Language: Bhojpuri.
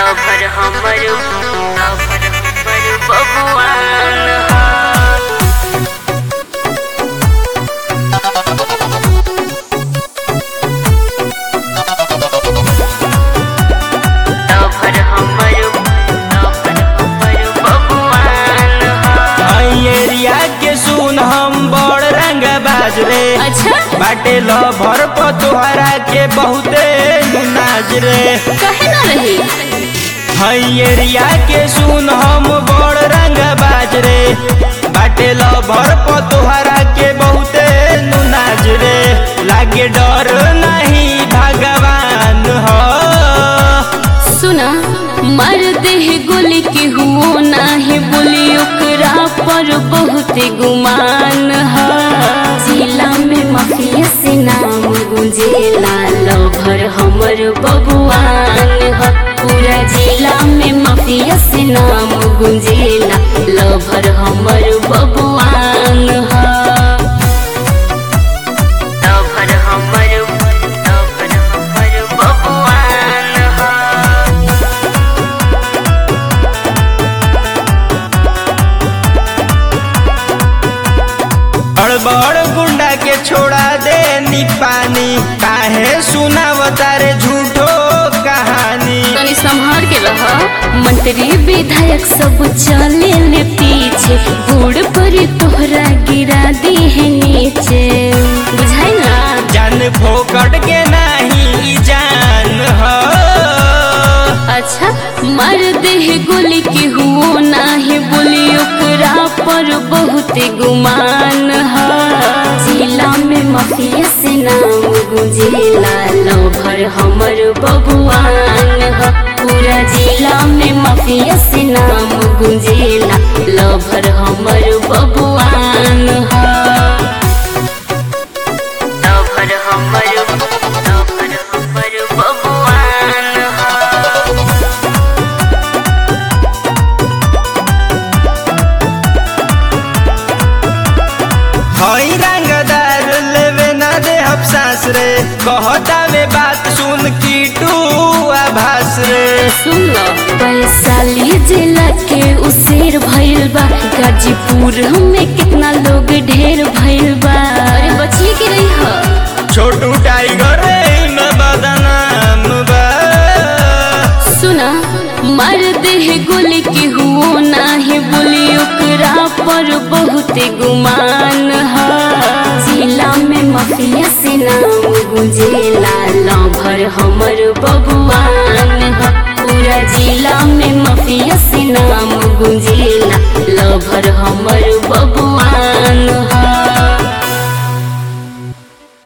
लभर हमर लभर हमर बबुआन ह लभर हमर लभर हमर बबुआन ह एरिया के सुन हम बड़ रंग बाज रे अच्छा बाटे लभर पर तोहरा के बहुते नाज रे कहे ना रही हई एरिया के सुन हम बड़ रंग बाज रे बाटे लभर पर तोहरा के बहुते नाज रे लागे डर नहीं भगवान हो सुना मर देह गोली के हुओ नाही बोली ओकरा पर बहुत गुमान है जिला में माफिया से नाम गुंजेला लभर हमर बबुआन है पूरा जिला में माफिया से नाम गुंजेला लभर हमर बबुआन है लभर हमर लभर हमर बबुआन है अड़बड़ गुंडा के छोड़ा दे नी पानी काहे सुनावता रे झूठो कहानी तनी संभाल के रह मंत्री विधायक सब चले ले पीछे बूढ़ पर तोहरा गिरा दी है नीचे बुझाई ना जान फोकट के नहीं जान हो अच्छा मर देह गोली के हुओ नाही बोली ओकरा पर बहुत गुमान है जिला में माफिया से नाम गुंजेला लभर हमर बबुआन है पूरा जिला में माफिया से नाम गुंजेला लभर हमर बबुआन है लभर हमर लभर हमर बबुआन है हई रंगदार लेवे ना दे हम सांस रे कहता वे बात सुन की टू आभास रे सुन लो वैशाली जिला के उसेर भइल बा गाजीपुर में कितना लोग ढेर भइल बा अरे बचिए के रही हो छोटू टाइगर रे में बदनाम बा सुना मर देह गोली के हुओ नाही बोली ओकरा पर बहुत गुमान है जिला में माफिया से नाम गुंजेला लभर हमर बबुआन है पूरा जिला में माफिया से नाम गुंजेला लभर हमर